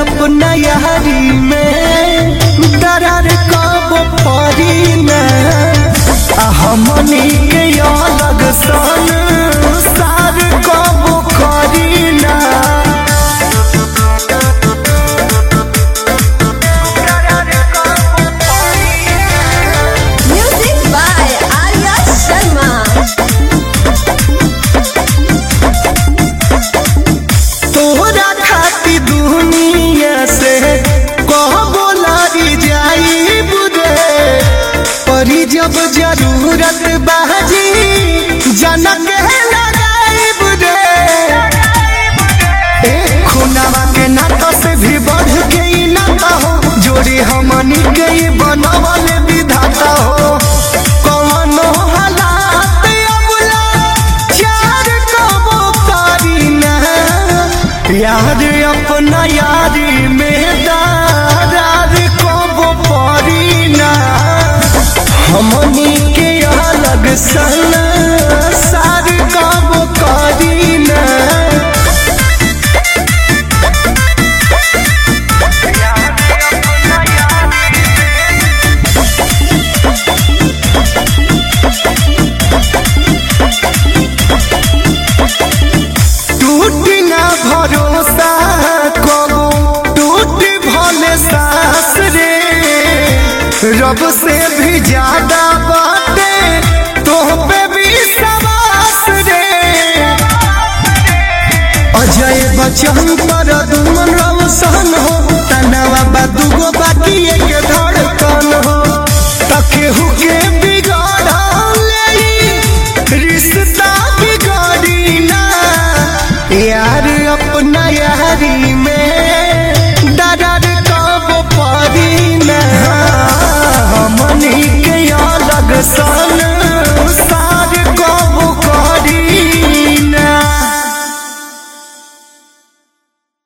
अपना यारी में दरार कब परी न आ हमनी के अलग सन सार कब करी ना Music by Arya Sharma. तोरा खाती दुनिया से कहबो लड़ी जाई बुरे परी जब जरूरत बाजी जनक लगाई बुरे ए खुनावा के नाता से भी बढ़ के ई नाता हो जोड़ी हमनी के ई बनवल विधाता हो कौनो हालात अबला चार कबो करी ना यार अपना यारी में दारार कबो परी ना हमनी के अलग सन सार कबो करी ना टूटी ना भरोसा कबो टूट भले सास रे रब से भी ज्यादा बाटे तो पे भी सवास रे अजय बचन पर